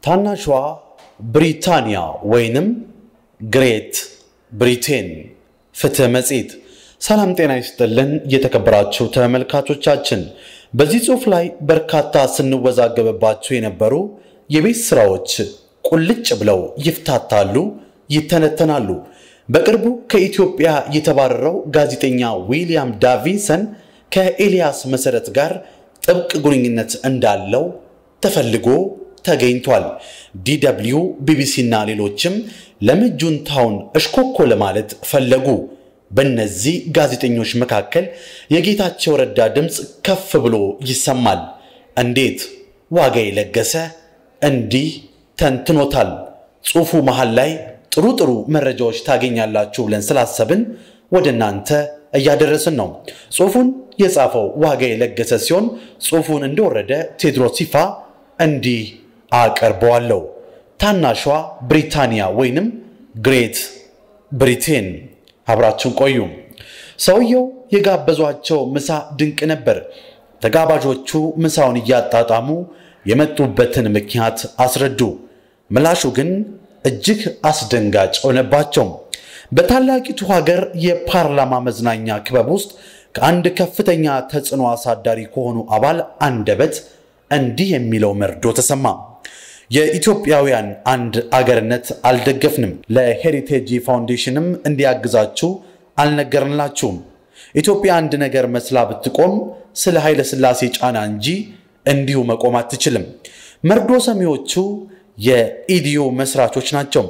ታናሿ ብሪታንያ ወይንም ግሬት ብሪቴን ፍትህ መጽሔት። ሰላም ጤና ይስጥልን የተከበራችሁ ተመልካቾቻችን፣ በዚህ ጽሑፍ ላይ በርካታ ስንወዛገብባቸው የነበሩ የቤት ስራዎች ቁልጭ ብለው ይፍታታሉ፣ ይተነተናሉ። በቅርቡ ከኢትዮጵያ የተባረረው ጋዜጠኛ ዊሊያም ዳቪንሰን ከኤልያስ መሰረት ጋር ጥብቅ ግንኙነት እንዳለው ተፈልጎ ተገኝቷል። ዲደብሊው፣ ቢቢሲ እና ሌሎችም ለምጁንታውን እሽኮኮ ለማለት ፈለጉ። በእነዚህ ጋዜጠኞች መካከል የጌታቸው ረዳ ድምፅ ከፍ ብሎ ይሰማል። እንዴት ዋጋ የለገሰ እንዲህ ተንትኖታል። ጽሑፉ መሃል ላይ ጥሩ ጥሩ መረጃዎች ታገኛላችሁ ብለን ስላሰብን ወደ እናንተ እያደረስን ነው። ጽሑፉን የጻፈው ዋጋ የለገሰ ሲሆን ጽሑፉን እንደወረደ ቴድሮስ ይፋ እንዲህ አቀርበዋለሁ። ታናሿ ብሪታንያ ወይንም ግሬት ብሪቴን። አብራችን ቆዩ። ሰውየው የጋበዟቸው ምሳ ድንቅ ነበር። ተጋባዦቹ ምሳውን እያጣጣሙ የመጡበትን ምክንያት አስረዱ። ምላሹ ግን እጅግ አስደንጋጭ ሆነባቸው። በታላቂቱ ሀገር የፓርላማ መዝናኛ ክበብ ውስጥ ከአንድ ከፍተኛ ተጽዕኖ አሳዳሪ ከሆኑ አባል አንደበት እንዲህ የሚለው መርዶ ተሰማ። የኢትዮጵያውያን አንድ አገርነት አልደገፍንም፣ ለሄሪቴጅ ፋውንዴሽንም እንዲያግዛችሁ አልነገርንላችሁም። ኢትዮጵያ አንድ ነገር መስላ ብትቆም ስለ ኃይለ ሥላሴ ጫና እንጂ እንዲሁ መቆም አትችልም። መርዶ ሰሚዎቹ የኢዲዮ መስራቾች ናቸው።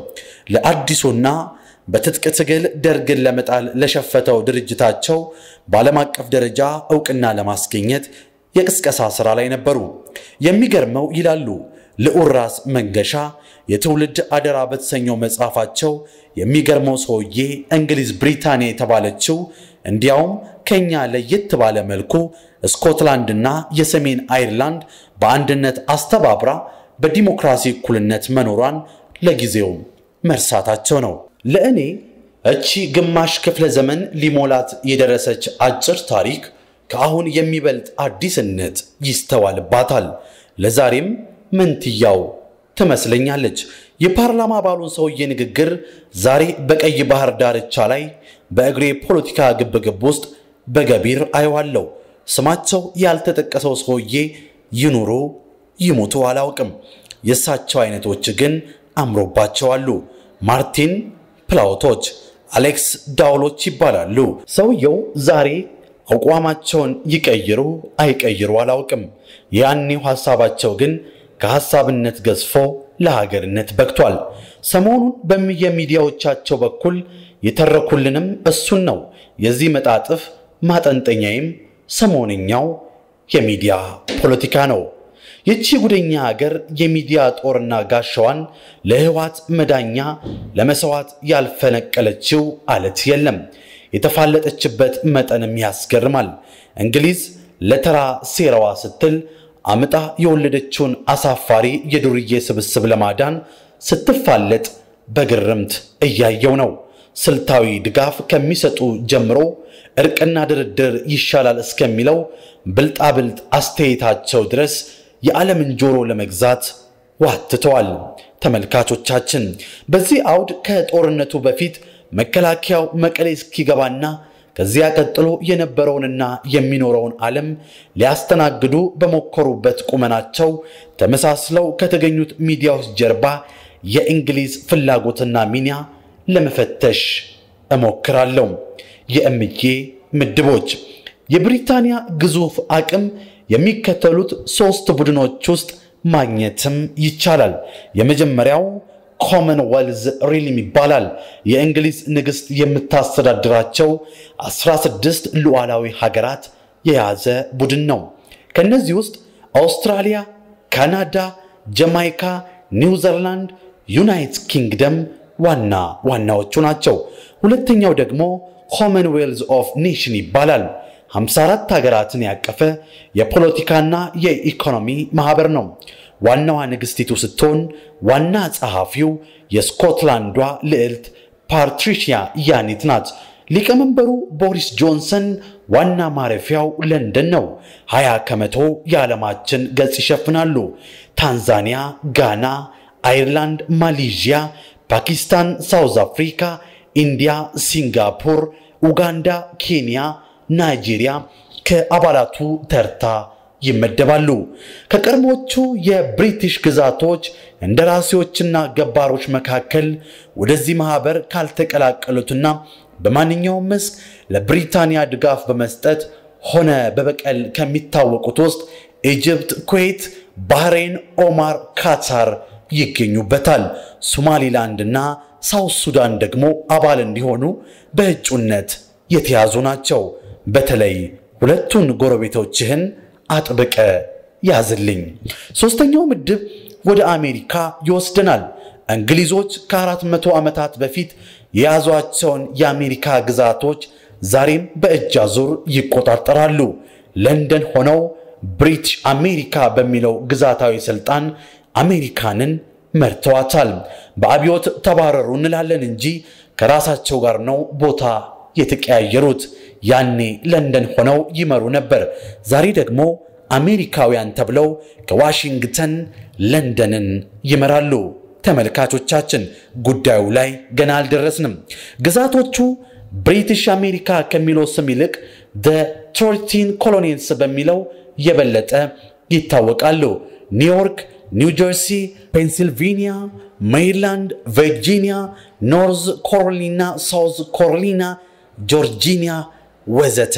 ለአዲሱና በትጥቅ ትግል ደርግን ለመጣል ለሸፈተው ድርጅታቸው በዓለም አቀፍ ደረጃ እውቅና ለማስገኘት የቅስቀሳ ሥራ ላይ ነበሩ። የሚገርመው ይላሉ ልዑል ራስ መንገሻ የትውልድ አደራ በተሰኘው መጽሐፋቸው የሚገርመው ሰውዬ እንግሊዝ ብሪታንያ የተባለችው እንዲያውም ከኛ ለየት ባለ መልኩ ስኮትላንድና የሰሜን አይርላንድ በአንድነት አስተባብራ በዲሞክራሲ እኩልነት መኖሯን ለጊዜው መርሳታቸው ነው። ለእኔ እቺ ግማሽ ክፍለ ዘመን ሊሞላት የደረሰች አጭር ታሪክ ከአሁን የሚበልጥ አዲስነት ይስተዋልባታል። ለዛሬም መንትያው ትመስለኛለች። የፓርላማ አባሉን ሰውዬ ንግግር ዛሬ በቀይ ባህር ዳርቻ ላይ በእግሬ ፖለቲካ ግብግብ ውስጥ በገቢር አየዋለሁ። ስማቸው ያልተጠቀሰው ሰውዬ ይኑሩ ይሙቱ አላውቅም። የእሳቸው አይነቶች ግን አምሮባቸዋሉ። ማርቲን ፕላውቶች፣ አሌክስ ዳውሎች ይባላሉ። ሰውየው ዛሬ አቋማቸውን ይቀይሩ አይቀይሩ አላውቅም። ያኔው ሐሳባቸው ግን ከሐሳብነት ገዝፎ ለሀገርነት በቅቷል። ሰሞኑን በየሚዲያዎቻቸው በኩል የተረኩልንም እሱን ነው። የዚህ መጣጥፍ ማጠንጠኛይም ሰሞንኛው የሚዲያ ፖለቲካ ነው። ይቺ ጉደኛ ሀገር የሚዲያ ጦርና ጋሻዋን ለህዋት መዳኛ ለመሰዋት ያልፈነቀለችው አለት የለም። የተፋለጠችበት መጠንም ያስገርማል። እንግሊዝ ለተራ ሴራዋ ስትል አምጣ የወለደችውን አሳፋሪ የዱርዬ ስብስብ ለማዳን ስትፋለጥ በግርምት እያየው ነው። ስልታዊ ድጋፍ ከሚሰጡ ጀምሮ እርቅና ድርድር ይሻላል እስከሚለው ብልጣብልጥ አስተያየታቸው ድረስ የዓለምን ጆሮ ለመግዛት ዋትተዋል። ተመልካቾቻችን በዚህ አውድ ከጦርነቱ በፊት መከላከያው መቀሌ እስኪገባና ከዚያ ቀጥሎ የነበረውንና የሚኖረውን ዓለም ሊያስተናግዱ በሞከሩበት ቁመናቸው ተመሳስለው ከተገኙት ሚዲያዎች ጀርባ የእንግሊዝ ፍላጎትና ሚና ለመፈተሽ እሞክራለሁ። የእምዬ ምድቦች የብሪታንያ ግዙፍ አቅም የሚከተሉት ሦስት ቡድኖች ውስጥ ማግኘትም ይቻላል። የመጀመሪያው ኮመንዌልዝ ሪልም ይባላል። የእንግሊዝ ንግሥት የምታስተዳድራቸው 16 ሉዓላዊ ሀገራት የያዘ ቡድን ነው። ከእነዚህ ውስጥ አውስትራሊያ፣ ካናዳ፣ ጀማይካ፣ ኒውዚላንድ፣ ዩናይትድ ኪንግደም ዋና ዋናዎቹ ናቸው። ሁለተኛው ደግሞ ኮመንዌልዝ ኦፍ ኔሽን ይባላል። 54 ሀገራትን ያቀፈ የፖለቲካና የኢኮኖሚ ማህበር ነው። ዋናዋ ንግሥቲቱ ስትሆን ዋና ጸሐፊው የስኮትላንዷ ልዕልት ፓትሪሺያ ያኒት ናት። ሊቀመንበሩ ቦሪስ ጆንሰን ዋና ማረፊያው ለንደን ነው። 20 ከመቶ የዓለማችን ገጽ ይሸፍናሉ። ታንዛኒያ፣ ጋና፣ አይርላንድ፣ ማሌዥያ፣ ፓኪስታን፣ ሳውዝ አፍሪካ፣ ኢንዲያ፣ ሲንጋፖር፣ ኡጋንዳ፣ ኬንያ፣ ናይጄሪያ ከአባላቱ ተርታ ይመደባሉ። ከቀድሞቹ የብሪቲሽ ግዛቶች እንደራሴዎችና ገባሮች መካከል ወደዚህ ማህበር ካልተቀላቀሉትና በማንኛውም መስክ ለብሪታንያ ድጋፍ በመስጠት ሆነ በበቀል ከሚታወቁት ውስጥ ኢጅፕት፣ ኩዌት፣ ባህሬን፣ ኦማር፣ ካታር ይገኙበታል። ሶማሊላንድ እና ሳውት ሱዳን ደግሞ አባል እንዲሆኑ በእጩነት የተያዙ ናቸው። በተለይ ሁለቱን ጎረቤቶችህን አጥብቀ ያዝልኝ። ሶስተኛው ምድብ ወደ አሜሪካ ይወስደናል። እንግሊዞች ከአራት መቶ ዓመታት በፊት የያዟቸውን የአሜሪካ ግዛቶች ዛሬም በእጅ አዙር ይቆጣጠራሉ። ለንደን ሆነው ብሪቲሽ አሜሪካ በሚለው ግዛታዊ ስልጣን አሜሪካንን መርተዋታል። በአብዮት ተባረሩ እንላለን እንጂ ከራሳቸው ጋር ነው ቦታ የተቀያየሩት። ያኔ ለንደን ሆነው ይመሩ ነበር። ዛሬ ደግሞ አሜሪካውያን ተብለው ከዋሽንግተን ለንደንን ይመራሉ። ተመልካቾቻችን ጉዳዩ ላይ ገና አልደረስንም። ግዛቶቹ ብሪቲሽ አሜሪካ ከሚለው ስም ይልቅ ደ ቶርቲን ኮሎኒስ በሚለው የበለጠ ይታወቃሉ። ኒውዮርክ፣ ኒው ጀርሲ፣ ፔንሲልቬኒያ፣ ሜሪላንድ፣ ቨርጂኒያ፣ ኖርዝ ኮሮሊና፣ ሳውዝ ኮሮሊና፣ ጆርጂኒያ ወዘተ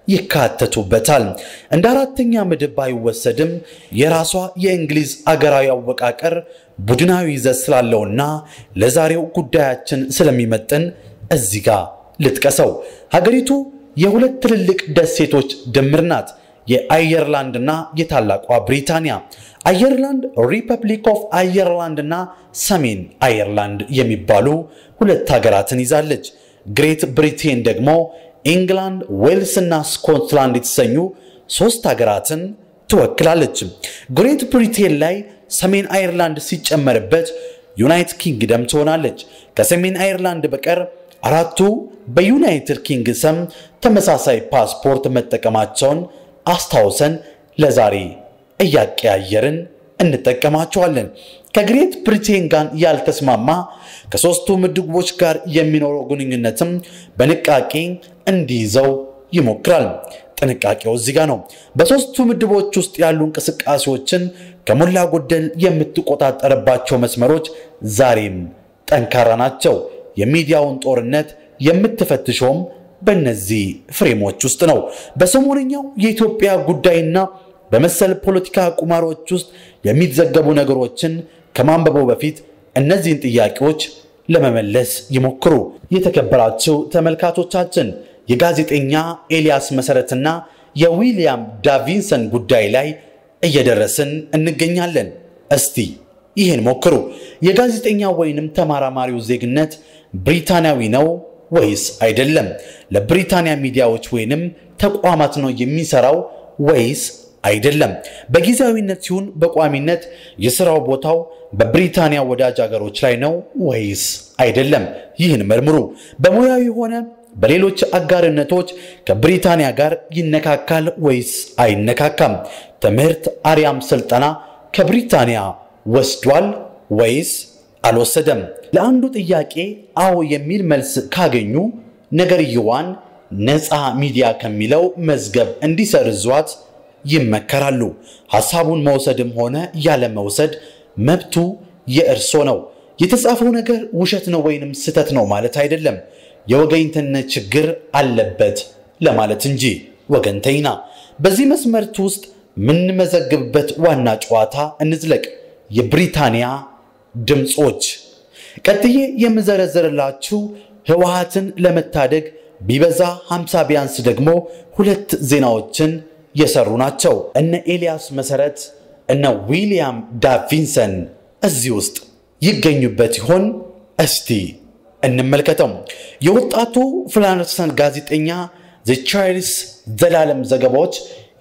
ይካተቱበታል። እንደ አራተኛ ምድብ ባይወሰድም የራሷ የእንግሊዝ አገራዊ አወቃቀር ቡድናዊ ይዘት ስላለውና ለዛሬው ጉዳያችን ስለሚመጥን እዚህ ጋር ልጥቀሰው። ሀገሪቱ የሁለት ትልልቅ ደሴቶች ድምር ናት። የአየርላንድና የታላቋ ብሪታንያ። አየርላንድ ሪፐብሊክ ኦፍ አየርላንድ እና ሰሜን አየርላንድ የሚባሉ ሁለት ሀገራትን ይዛለች። ግሬት ብሪቴን ደግሞ ኢንግላንድ፣ ዌልስ እና ስኮትላንድ የተሰኙ ሶስት ሀገራትን ትወክላለች። ግሬት ብሪቴን ላይ ሰሜን አየርላንድ ሲጨመርበት ዩናይትድ ኪንግደም ትሆናለች። ከሰሜን አየርላንድ በቀር አራቱ በዩናይትድ ኪንግደም ተመሳሳይ ፓስፖርት መጠቀማቸውን አስታውሰን ለዛሬ እያቀያየርን እንጠቀማቸዋለን። ከግሬት ብሪቴን ጋር ያልተስማማ ከሦስቱ ምድቦች ጋር የሚኖረው ግንኙነትም በንቃቄ እንዲይዘው ይሞክራል። ጥንቃቄው እዚህ ጋር ነው። በሦስቱ ምድቦች ውስጥ ያሉ እንቅስቃሴዎችን ከሞላ ጎደል የምትቆጣጠርባቸው መስመሮች ዛሬም ጠንካራ ናቸው። የሚዲያውን ጦርነት የምትፈትሸውም በእነዚህ ፍሬሞች ውስጥ ነው። በሰሞነኛው የኢትዮጵያ ጉዳይና በመሰል ፖለቲካ ቁማሮች ውስጥ የሚዘገቡ ነገሮችን ከማንበቡ በፊት እነዚህን ጥያቄዎች ለመመለስ ይሞክሩ። የተከበራችሁ ተመልካቾቻችን የጋዜጠኛ ኤልያስ መሰረትና የዊሊያም ዳቪንሰን ጉዳይ ላይ እየደረስን እንገኛለን። እስቲ ይህን ሞክሩ። የጋዜጠኛ ወይንም ተመራማሪው ዜግነት ብሪታንያዊ ነው ወይስ አይደለም? ለብሪታንያ ሚዲያዎች ወይንም ተቋማት ነው የሚሰራው ወይስ አይደለም? በጊዜያዊነት ሲሆን በቋሚነት የስራው ቦታው በብሪታንያ ወዳጅ ሀገሮች ላይ ነው ወይስ አይደለም? ይህን መርምሩ። በሙያዊ ሆነ በሌሎች አጋርነቶች ከብሪታንያ ጋር ይነካካል ወይስ አይነካካም? ትምህርት አሪያም ስልጠና ከብሪታንያ ወስዷል ወይስ አልወሰደም? ለአንዱ ጥያቄ አዎ የሚል መልስ ካገኙ ነገርየዋን ነፃ ሚዲያ ከሚለው መዝገብ እንዲሰርዟት ይመከራሉ። ሐሳቡን መውሰድም ሆነ ያለ መውሰድ መብቱ የእርሶ ነው። የተጻፈው ነገር ውሸት ነው ወይንም ስህተት ነው ማለት አይደለም። የወገኝተነት ችግር አለበት ለማለት እንጂ ወገንተኛ። በዚህ መስመርት ውስጥ የምንመዘግብበት ዋና ጨዋታ እንዝለቅ። የብሪታንያ ድምፆች። ቀጥዬ የምዘረዝርላችሁ ህወሓትን ለመታደግ ቢበዛ 50 ቢያንስ ደግሞ ሁለት ዜናዎችን የሰሩ ናቸው። እነ ኤልያስ መሰረት እነ ዊሊያም ዳቪንሰን እዚህ ውስጥ ይገኙበት ይሆን? እስቲ እንመልከተው። የወጣቱ ፍላንሰን ጋዜጠኛ ዘ ቻርልስ ዘላለም ዘገባዎች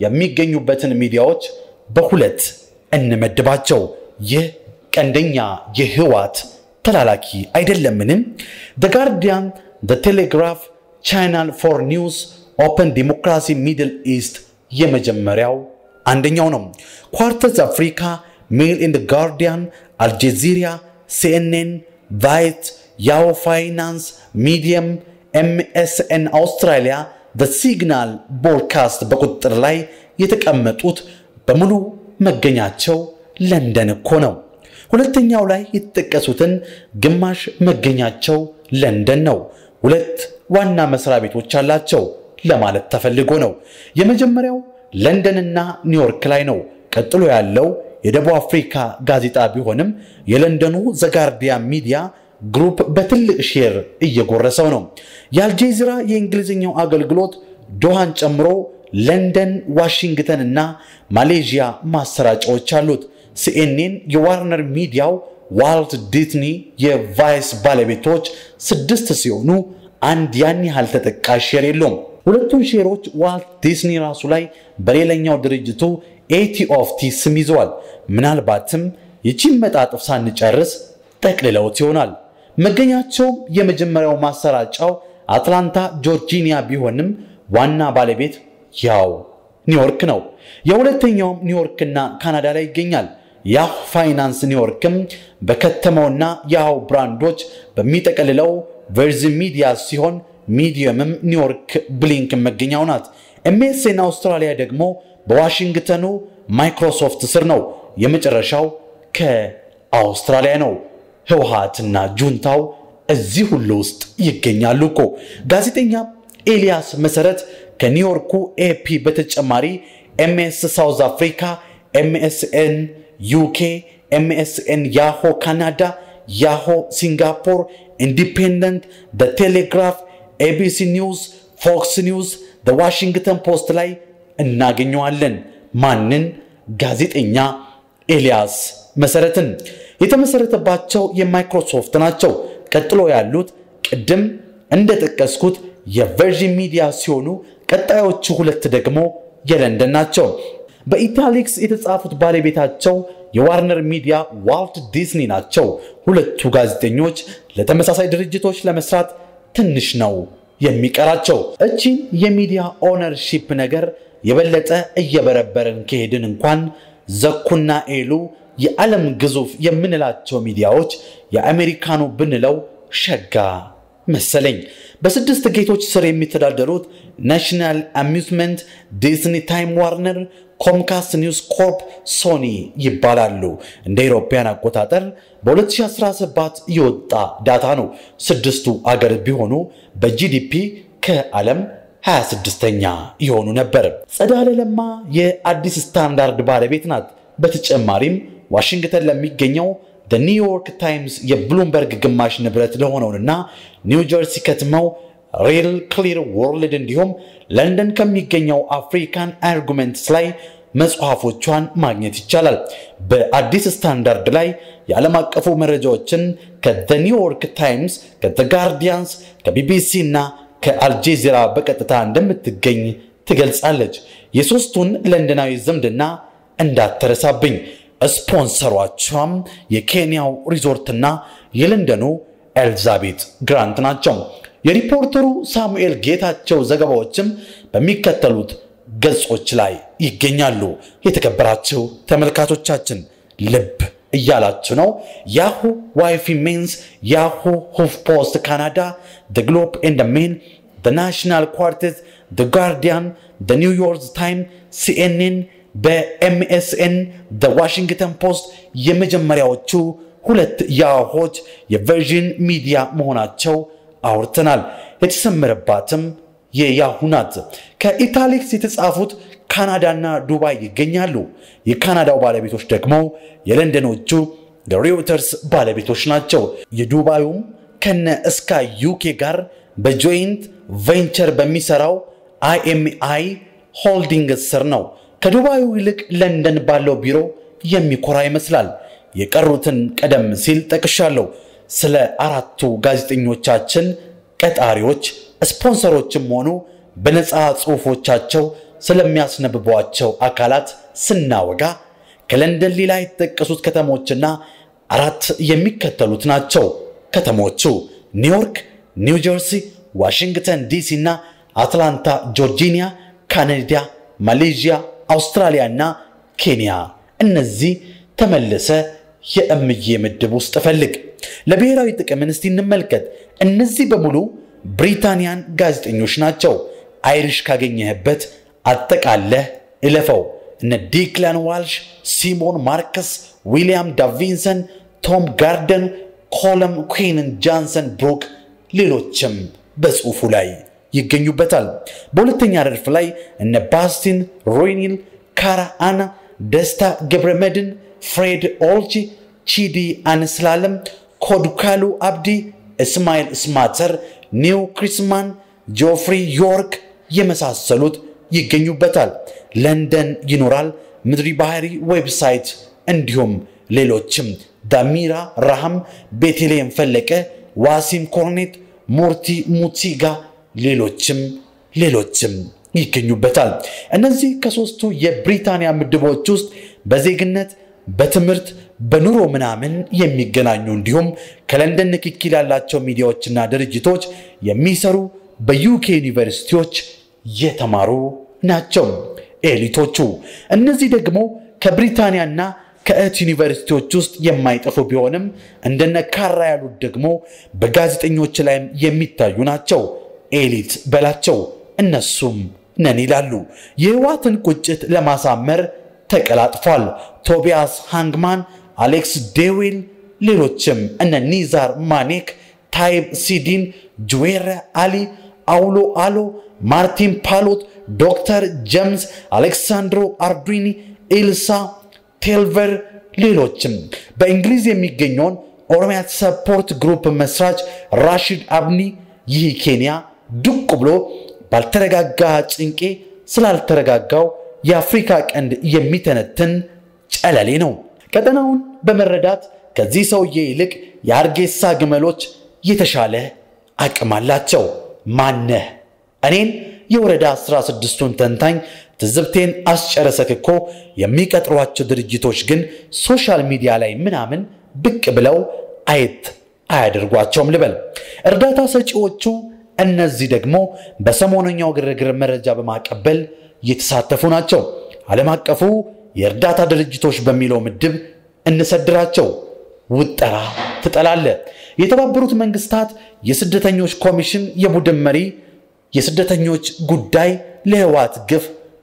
የሚገኙበትን ሚዲያዎች በሁለት እንመድባቸው። ይህ ቀንደኛ የህወሓት ተላላኪ አይደለምንም? ደ ጋርዲያን፣ ደ ቴሌግራፍ፣ ቻናል ፎር ኒውስ፣ ኦፐን ዲሞክራሲ ሚድል ኢስት የመጀመሪያው አንደኛው ነው። ኳርተዝ አፍሪካ፣ ሜል ኢን ጋርዲያን፣ አልጀዚራ፣ ሲኤንኤን፣ ቫይት፣ ያው ፋይናንስ፣ ሚዲየም፣ ኤምኤስኤን አውስትራሊያ፣ በሲግናል ቦድካስት በቁጥጥር ላይ የተቀመጡት በሙሉ መገኛቸው ለንደን እኮ ነው። ሁለተኛው ላይ የተጠቀሱትን ግማሽ መገኛቸው ለንደን ነው። ሁለት ዋና መስሪያ ቤቶች አላቸው ለማለት ተፈልጎ ነው። የመጀመሪያው ለንደንና ኒውዮርክ ላይ ነው። ቀጥሎ ያለው የደቡብ አፍሪካ ጋዜጣ ቢሆንም የለንደኑ ዘጋርዲያን ሚዲያ ግሩፕ በትልቅ ሼር እየጎረሰው ነው። የአልጄዚራ የእንግሊዝኛው አገልግሎት ዶሃን ጨምሮ ለንደን፣ ዋሽንግተን እና ማሌዥያ ማሰራጫዎች አሉት። ሲኤንኤን የዋርነር ሚዲያው ዋልት ዲዝኒ የቫይስ ባለቤቶች ስድስት ሲሆኑ አንድ ያን ያህል ተጠቃሽ ሼር የለውም። ሁለቱን ሼሮች ዋልት ዲዝኒ ራሱ ላይ በሌላኛው ድርጅቱ ኤቲ ኦፍ ቲ ስም ይዘዋል። ምናልባትም ይቺን መጣጥፍ ሳንጨርስ ጠቅልለውት ይሆናል። መገኛቸውም የመጀመሪያው ማሰራጫው አትላንታ ጆርጂኒያ ቢሆንም ዋና ባለቤት ያው ኒውዮርክ ነው። የሁለተኛውም ኒውዮርክና ካናዳ ላይ ይገኛል። ያሁ ፋይናንስ ኒውዮርክም በከተማውና ያው ብራንዶች በሚጠቀልለው ቨርዝን ሚዲያ ሲሆን ሚዲየምም ኒውዮርክ ብሊንክ መገኛው ናት። ኤምኤስኤን አውስትራሊያ ደግሞ በዋሽንግተኑ ማይክሮሶፍት ስር ነው። የመጨረሻው ከአውስትራሊያ ነው። ህወሓትና ጁንታው እዚህ ሁሉ ውስጥ ይገኛሉ እኮ። ጋዜጠኛ ኤልያስ መሰረት ከኒውዮርኩ ኤፒ በተጨማሪ ኤምኤስ ሳውዝ አፍሪካ፣ ኤምኤስኤን ዩኬ፣ ኤምኤስኤን ያሆ ካናዳ፣ ያሆ ሲንጋፖር፣ ኢንዲፔንደንት፣ በቴሌግራፍ፣ ኤቢሲ ኒውስ፣ ፎክስ ኒውስ፣ ዋሽንግተን ፖስት ላይ እናገኘዋለን። ማንን? ጋዜጠኛ ኤልያስ መሰረትን። የተመሰረተባቸው የማይክሮሶፍት ናቸው። ቀጥሎ ያሉት ቅድም እንደጠቀስኩት የቨርጂን ሚዲያ ሲሆኑ ቀጣዮቹ ሁለት ደግሞ የለንደን ናቸው። በኢታሊክስ የተጻፉት ባለቤታቸው የዋርነር ሚዲያ ዋልት ዲዝኒ ናቸው። ሁለቱ ጋዜጠኞች ለተመሳሳይ ድርጅቶች ለመስራት ትንሽ ነው የሚቀራቸው። እቺን የሚዲያ ኦነርሺፕ ነገር የበለጠ እየበረበርን ከሄድን እንኳን ዘኩና ኤሉ የዓለም ግዙፍ የምንላቸው ሚዲያዎች የአሜሪካኑ ብንለው ሸጋ መሰለኝ። በስድስት ጌቶች ስር የሚተዳደሩት ናሽናል አሚዝመንት፣ ዲዝኒ፣ ታይም ዋርነር፣ ኮምካስት ኒውስ ኮርፕ፣ ሶኒ ይባላሉ። እንደ አውሮፓውያን አቆጣጠር በ2017 የወጣ ዳታ ነው። ስድስቱ አገር ቢሆኑ በጂዲፒ ከዓለም 26ኛ የሆኑ ነበር። ጸዳለ ለማ የአዲስ ስታንዳርድ ባለቤት ናት። በተጨማሪም ዋሽንግተን ለሚገኘው ኒውዮርክ ታይምስ የብሉምበርግ ግማሽ ንብረት ለሆነውንና ኒው ጀርሲ ከትመው ሪል ክሊር ወርልድ እንዲሁም ለንደን ከሚገኘው አፍሪካን አርጉመንትስ ላይ መጽሐፎቿን ማግኘት ይቻላል። በአዲስ ስታንዳርድ ላይ የዓለም አቀፉ መረጃዎችን ከኒውዮርክ ታይምስ፣ ከጋርዲያንስ፣ ከቢቢሲ እና ከአልጄዚራ በቀጥታ እንደምትገኝ ትገልጻለች። የሦስቱን ለንደናዊ ዝምድና እንዳትረሳብኝ። ስፖንሰሯቿም የኬንያው ሪዞርትና የለንደኑ ኤልዛቤት ግራንት ናቸው። የሪፖርተሩ ሳሙኤል ጌታቸው ዘገባዎችም በሚከተሉት ገጾች ላይ ይገኛሉ። የተከበራችሁ ተመልካቾቻችን ልብ እያላችሁ ነው። ያሁ ዋይፊ ሜንስ፣ ያሁ ሁፍ ፖስት ካናዳ፣ ግሎብ ኤንድ ሜን፣ ናሽናል ኳርቴት፣ ጋርዲያን፣ ኒውዮርክ ታይም፣ ሲኤንኤን በኤምኤስኤን ዋሽንግተን ፖስት የመጀመሪያዎቹ ሁለት ያሆች የቨርዥን ሚዲያ መሆናቸው አውርተናል። የተሰመረባትም የያሁ ናት። ከኢታሊክስ የተጻፉት ካናዳና ዱባይ ይገኛሉ። የካናዳው ባለቤቶች ደግሞ የለንደኖቹ ሪውተርስ ባለቤቶች ናቸው። የዱባዩም ከነ እስካይ ዩኬ ጋር በጆይንት ቬንቸር በሚሰራው አይኤምአይ ሆልዲንግ ስር ነው። ከዱባዩ ይልቅ ለንደን ባለው ቢሮ የሚኮራ ይመስላል። የቀሩትን ቀደም ሲል ጠቅሻለሁ። ስለ አራቱ ጋዜጠኞቻችን ቀጣሪዎች፣ ስፖንሰሮችም ሆኑ በነፃ ጽሑፎቻቸው ስለሚያስነብቧቸው አካላት ስናወጋ ከለንደን ሌላ የተጠቀሱት ከተሞችና አራት የሚከተሉት ናቸው። ከተሞቹ ኒውዮርክ፣ ኒው ጀርሲ፣ ዋሽንግተን ዲሲ እና አትላንታ ጆርጂኒያ፣ ካናዳ፣ ማሌዥያ፣ አውስትራሊያ እና ኬንያ። እነዚህ ተመልሰ የእምዬ ምድብ ውስጥ ፈልግ። ለብሔራዊ ጥቅምን እስቲ እንመልከት። እነዚህ በሙሉ ብሪታንያን ጋዜጠኞች ናቸው። አይሪሽ ካገኘህበት አጠቃለህ እለፈው። እነ ዲክላን ዋልሽ፣ ሲሞን ማርከስ፣ ዊሊያም ዳቪንሰን፣ ቶም ጋርደን፣ ኮለም ኩዊንን፣ ጃንሰን ብሩክ፣ ሌሎችም በጽሑፉ ላይ ይገኙበታል። በሁለተኛ ረድፍ ላይ እነ ባስቲን ሮይኒል፣ ካራ አና፣ ደስታ ገብረመድን፣ ፍሬድ ኦልቺ፣ ቺዲ አንስላለም፣ ኮዱካሉ አብዲ፣ እስማኤል ስማተር፣ ኒው ክሪስማን፣ ጆፍሪ ዮርክ የመሳሰሉት ይገኙበታል። ለንደን ይኖራል፣ ምድሪ ባህሪ ዌብሳይት እንዲሁም ሌሎችም ዳሚራ ራሃም፣ ቤተልሔም ፈለቀ፣ ዋሲም ኮርኔት፣ ሞርቲ ሙቲጋ ሌሎችም ሌሎችም ይገኙበታል። እነዚህ ከሶስቱ የብሪታንያ ምድቦች ውስጥ በዜግነት በትምህርት በኑሮ ምናምን የሚገናኙ እንዲሁም ከለንደን ንክኪ ያላቸው ሚዲያዎችና ድርጅቶች የሚሰሩ በዩኬ ዩኒቨርሲቲዎች የተማሩ ናቸው ኤሊቶቹ። እነዚህ ደግሞ ከብሪታንያና ከእህት ዩኒቨርሲቲዎች ውስጥ የማይጠፉ ቢሆንም እንደነ ካራ ያሉት ደግሞ በጋዜጠኞች ላይም የሚታዩ ናቸው። ኤሊት በላቸው። እነሱም ነን ይላሉ። የህዋትን ቁጭት ለማሳመር ተቀላጥፏል። ቶቢያስ ሃንግማን፣ አሌክስ ዴዊል፣ ሌሎችም እነ ኒዛር ማኔክ፣ ታይብ ሲዲን፣ ጁዌር አሊ፣ አውሎ አሎ፣ ማርቲን ፓሎት፣ ዶክተር ጀምስ፣ አሌክሳንድሮ አርዱኒ፣ ኢልሳ ቴልቨር፣ ሌሎችም በእንግሊዝ የሚገኘውን ኦሮሚያ ሰፖርት ግሩፕ መስራች ራሺድ አብኒ ይህ ኬንያ ዱቅ ብሎ ባልተረጋጋ ጭንቄ ስላልተረጋጋው የአፍሪካ ቀንድ የሚተነትን ጨለሌ ነው። ቀጠናውን በመረዳት ከዚህ ሰውዬ ይልቅ የአርጌሳ ግመሎች የተሻለ አቅም አላቸው። ማነህ? እኔን የወረዳ 16ቱን ተንታኝ ትዝብቴን አስጨረሰክ እኮ የሚቀጥሯቸው ድርጅቶች ግን ሶሻል ሚዲያ ላይ ምናምን ብቅ ብለው አየት አያደርጓቸውም ልበል። እርዳታ ሰጪዎቹ እነዚህ ደግሞ በሰሞነኛው ግርግር መረጃ በማቀበል የተሳተፉ ናቸው። ዓለም አቀፉ የእርዳታ ድርጅቶች በሚለው ምድብ እንሰድራቸው። ውጠራ ትጠላለ። የተባበሩት መንግስታት የስደተኞች ኮሚሽን የቡድን መሪ የስደተኞች ጉዳይ ለህወሓት ግፍ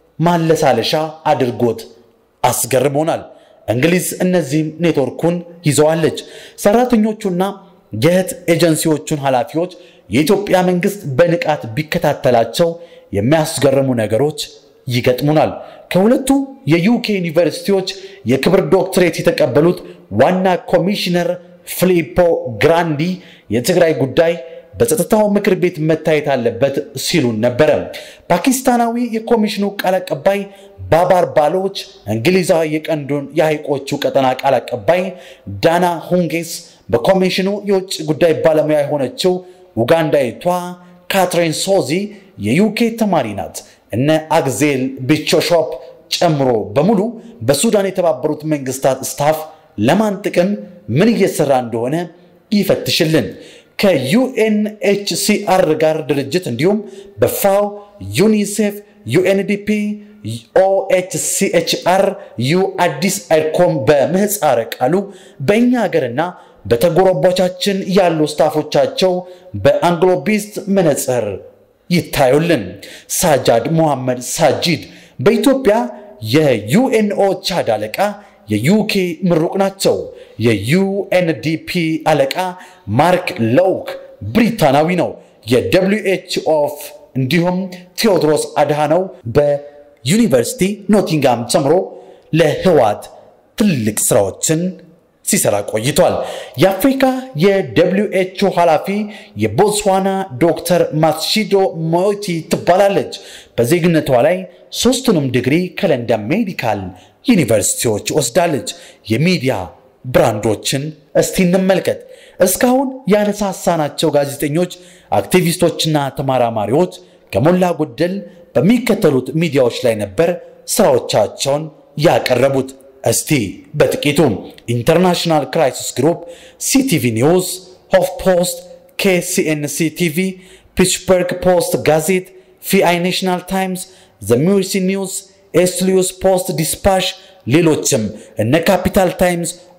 ማለሳለሻ አድርጎት አስገርሞናል። እንግሊዝ እነዚህም ኔትወርኩን ይዘዋለች። ሰራተኞቹና የእህት ኤጀንሲዎቹን ኃላፊዎች የኢትዮጵያ መንግስት በንቃት ቢከታተላቸው የሚያስገርሙ ነገሮች ይገጥሙናል። ከሁለቱ የዩኬ ዩኒቨርሲቲዎች የክብር ዶክትሬት የተቀበሉት ዋና ኮሚሽነር ፊሊፖ ግራንዲ የትግራይ ጉዳይ በጸጥታው ምክር ቤት መታየት አለበት ሲሉን ነበረ። ፓኪስታናዊ የኮሚሽኑ ቃል አቀባይ ባባር ባሎች፣ እንግሊዛዊ የቀንዱን የሐይቆቹ ቀጠና ቃል አቀባይ ዳና ሁንጌስ፣ በኮሚሽኑ የውጭ ጉዳይ ባለሙያ የሆነችው ኡጋንዳዊቷ ካትሪን ሶዚ የዩኬ ተማሪ ናት። እነ አግዜል ቢቾሾፕ ጨምሮ በሙሉ በሱዳን የተባበሩት መንግስታት ስታፍ ለማን ጥቅም ምን እየሰራ እንደሆነ ይፈትሽልን። ከዩኤንኤችሲአር ጋር ድርጅት እንዲሁም በፋው ዩኒሴፍ፣ ዩኤንዲፒ፣ ኦኤችሲኤችአር፣ ዩ አዲስ አይኮም በምህፃረ ቃሉ በእኛ ሀገርና በተጎረቦቻችን ያሉ ስታፎቻቸው በአንግሎቢስት መነጽር ይታዩልን። ሳጃድ ሞሐመድ ሳጂድ በኢትዮጵያ የዩኤንኦ ቻድ አለቃ የዩኬ ምሩቅ ናቸው። የዩኤንዲፒ አለቃ ማርክ ሎውክ ብሪታናዊ ነው። የደብሊው ኤች ኦፍ እንዲሁም ቴዎድሮስ አድሃነው በዩኒቨርሲቲ ኖቲንጋም ጨምሮ ለህዋት ትልቅ ስራዎችን ሲሰራ ቆይቷል። የአፍሪካ የደብሊው ኤች ኦ ኃላፊ የቦትስዋና ዶክተር ማትሺዶ ሞቲ ትባላለች። በዜግነቷ ላይ ሶስቱንም ዲግሪ ከለንደን ሜዲካል ዩኒቨርሲቲዎች ወስዳለች። የሚዲያ ብራንዶችን እስቲ እንመልከት። እስካሁን ያነሳሳናቸው ጋዜጠኞች፣ አክቲቪስቶችና ተመራማሪዎች ከሞላ ጎደል በሚከተሉት ሚዲያዎች ላይ ነበር ስራዎቻቸውን ያቀረቡት። እስቲ በጥቂቱ ኢንተርናሽናል ክራይሲስ ግሩፕ፣ ሲቲቪ ኒውስ፣ ሆፍ ፖስት፣ ኬሲኤንሲ ቲቪ፣ ፒትስበርግ ፖስት ጋዜት፣ ፊአይ ናሽናል ታይምስ፣ ዘ ሚርሲ ኒውስ፣ ኤስሊዩስ ፖስት ዲስፓሽ፣ ሌሎችም እነ ካፒታል ታይምስ፣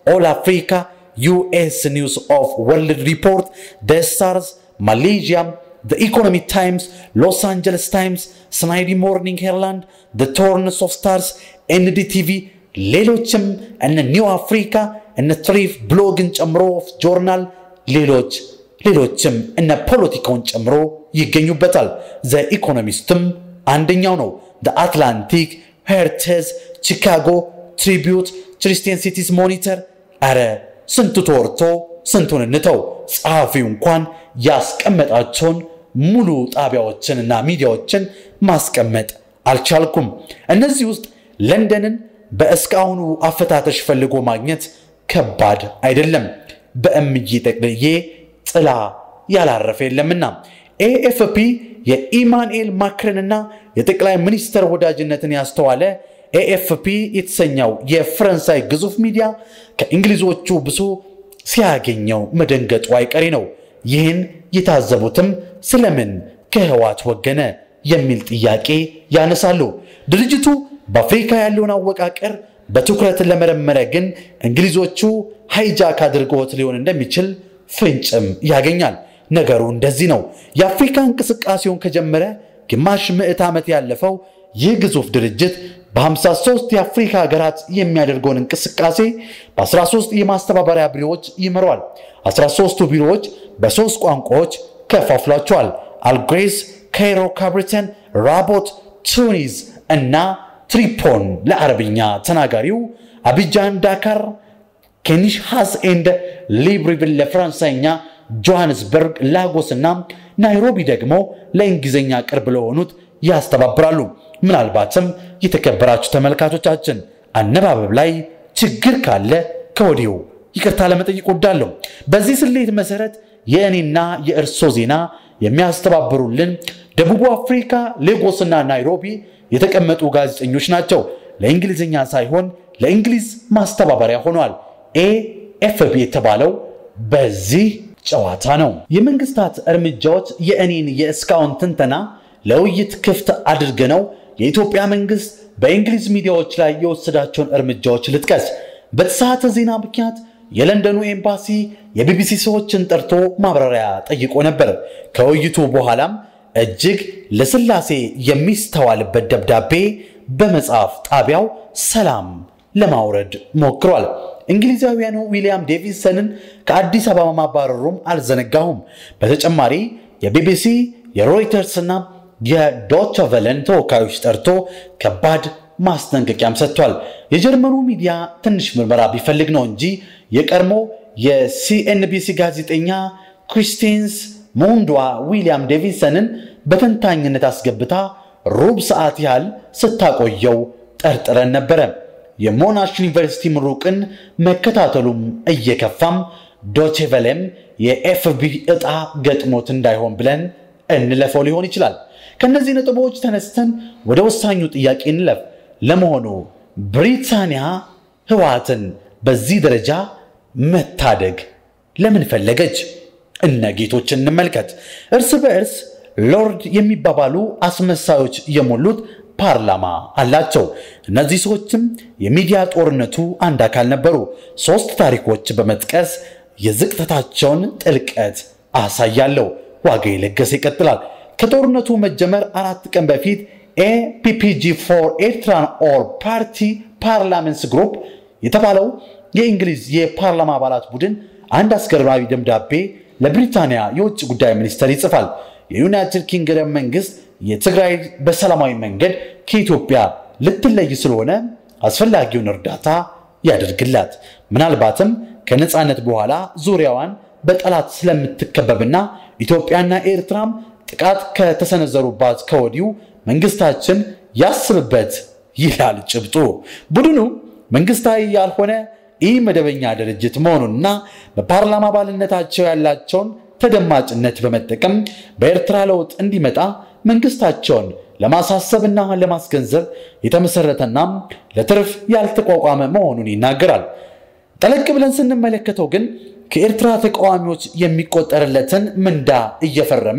ኦል አፍሪካ፣ ዩኤስ ኒውስ ኦፍ ወርልድ ሪፖርት፣ ደ ስታርስ፣ ማሌዥያም፣ ደ ኢኮኖሚ ታይምስ፣ ሎስ አንጀለስ ታይምስ፣ ስናይዲ ሞርኒንግ ሄርላንድ፣ ደ ቶርንስ ኦፍ ስታርስ፣ ኤንዲቲቪ ሌሎችም እነ ኒው አፍሪካ እነ ትሪፍ ብሎግን ጨምሮ ጆርናል ሌሎች ሌሎችም እነ ፖለቲካውን ጨምሮ ይገኙበታል። ዘ ኢኮኖሚስትም አንደኛው ነው። ዘ አትላንቲክ፣ ሄርቴዝ፣ ቺካጎ ትሪቢዩት፣ ክሪስቲያን ሲቲስ ሞኒተር። አረ ስንቱ ተወርቶ ስንቱን እንተው። ጸሐፊው እንኳን ያስቀመጣቸውን ሙሉ ጣቢያዎችንና ሚዲያዎችን ማስቀመጥ አልቻልኩም። እነዚህ ውስጥ ለንደንን በእስካሁኑ አፈታተሽ ፈልጎ ማግኘት ከባድ አይደለም። በእምዬ ጠቅልዬ ጥላ ያላረፈ የለምና ኤኤፍፒ የኢማኑኤል ማክረንና የጠቅላይ ሚኒስተር ወዳጅነትን ያስተዋለ ኤኤፍፒ የተሰኘው የፈረንሳይ ግዙፍ ሚዲያ ከእንግሊዞቹ ብሶ ሲያገኘው መደንገጡ አይቀሬ ነው። ይህን የታዘቡትም ስለምን ከህዋት ወገነ የሚል ጥያቄ ያነሳሉ። ድርጅቱ በአፍሪካ ያለውን አወቃቀር በትኩረት ለመረመረ ግን እንግሊዞቹ ሃይጃክ አድርገውት ሊሆን እንደሚችል ፍንጭም ያገኛል። ነገሩ እንደዚህ ነው። የአፍሪካ እንቅስቃሴውን ከጀመረ ግማሽ ምዕት ዓመት ያለፈው ይህ ግዙፍ ድርጅት በ53 የአፍሪካ ሀገራት የሚያደርገውን እንቅስቃሴ በ13 የማስተባበሪያ ቢሮዎች ይመሯል። 13ቱ ቢሮዎች በሦስት ቋንቋዎች ከፋፍሏቸዋል። አልግሬስ፣ ካይሮ፣ ካብሪተን፣ ራቦት፣ ቱኒዝ እና ትሪፖን ለአረብኛ ተናጋሪው፣ አቢጃን፣ ዳካር፣ ኬኒሽሃስ ኤንድ ሊብሪቪል ለፈረንሳይኛ፣ ጆሃንስበርግ፣ ላጎስ እና ናይሮቢ ደግሞ ለእንግሊዝኛ ቅርብ ለሆኑት ያስተባብራሉ። ምናልባትም የተከበራችሁ ተመልካቾቻችን አነባበብ ላይ ችግር ካለ ከወዲሁ ይቅርታ ለመጠየቅ ወዳለሁ። በዚህ ስሌት መሰረት የእኔና የእርሶ ዜና የሚያስተባብሩልን ደቡብ አፍሪካ ሌጎስና ናይሮቢ የተቀመጡ ጋዜጠኞች ናቸው። ለእንግሊዝኛ ሳይሆን ለእንግሊዝ ማስተባበሪያ ሆኗል። ኤኤፍቢ የተባለው በዚህ ጨዋታ ነው። የመንግስታት እርምጃዎች የእኔን የእስካሁን ትንተና ለውይይት ክፍት አድርገነው የኢትዮጵያ መንግስት በእንግሊዝ ሚዲያዎች ላይ የወሰዳቸውን እርምጃዎች ልጥቀስ። በተሳተ ዜና ምክንያት የለንደኑ ኤምባሲ የቢቢሲ ሰዎችን ጠርቶ ማብራሪያ ጠይቆ ነበር። ከውይይቱ በኋላም እጅግ ለስላሴ የሚስተዋልበት ደብዳቤ በመጽሐፍ ጣቢያው ሰላም ለማውረድ ሞክሯል። እንግሊዛውያኑ ዊሊያም ዴቪሰንን ከአዲስ አበባ ማባረሩም አልዘነጋሁም። በተጨማሪ የቢቢሲ የሮይተርስና የዶቸ ቨለን ተወካዮች ጠርቶ ከባድ ማስጠንቀቂያም ሰጥቷል። የጀርመኑ ሚዲያ ትንሽ ምርመራ ቢፈልግ ነው እንጂ የቀድሞ የሲኤንቢሲ ጋዜጠኛ ክሪስቲንስ ሞንዷ ዊሊያም ዴቪሰንን በተንታኝነት አስገብታ ሩብ ሰዓት ያህል ስታቆየው ጠርጥረን ነበረ። የሞናሽ ዩኒቨርሲቲ ምሩቅን መከታተሉም እየከፋም ዶቼ ቨለም የኤፍቢ ዕጣ ገጥሞት እንዳይሆን ብለን እንለፈው ሊሆን ይችላል። ከእነዚህ ነጥቦች ተነስተን ወደ ወሳኙ ጥያቄ እንለፍ። ለመሆኑ ብሪታንያ ህወሓትን በዚህ ደረጃ መታደግ ለምን ፈለገች? እነ ጌቶችን እንመልከት። እርስ በእርስ ሎርድ የሚባባሉ አስመሳዮች የሞሉት ፓርላማ አላቸው። እነዚህ ሰዎችም የሚዲያ ጦርነቱ አንድ አካል ነበሩ። ሶስት ታሪኮች በመጥቀስ የዝቅተታቸውን ጥልቀት አሳያለሁ። ዋጋ የለገሰ ይቀጥላል። ከጦርነቱ መጀመር አራት ቀን በፊት ኤፒፒጂ ፎር ኤርትራን ኦል ፓርቲ ፓርላመንትስ ግሩፕ የተባለው የእንግሊዝ የፓርላማ አባላት ቡድን አንድ አስገራሚ ደብዳቤ ለብሪታንያ የውጭ ጉዳይ ሚኒስተር ይጽፋል። የዩናይትድ ኪንግደም መንግስት የትግራይ በሰላማዊ መንገድ ከኢትዮጵያ ልትለይ ስለሆነ አስፈላጊውን እርዳታ ያደርግላት። ምናልባትም ከነፃነት በኋላ ዙሪያዋን በጠላት ስለምትከበብና ኢትዮጵያና ኤርትራም ጥቃት ከተሰነዘሩባት ከወዲሁ መንግስታችን ያስብበት ይላል ጭብጡ። ቡድኑ መንግስታዊ ያልሆነ ኢ መደበኛ ድርጅት መሆኑንና በፓርላማ አባልነታቸው ያላቸውን ተደማጭነት በመጠቀም በኤርትራ ለውጥ እንዲመጣ መንግስታቸውን ለማሳሰብና ለማስገንዘብ የተመሰረተና ለትርፍ ያልተቋቋመ መሆኑን ይናገራል። ጠለቅ ብለን ስንመለከተው ግን ከኤርትራ ተቃዋሚዎች የሚቆጠርለትን ምንዳ እየፈረመ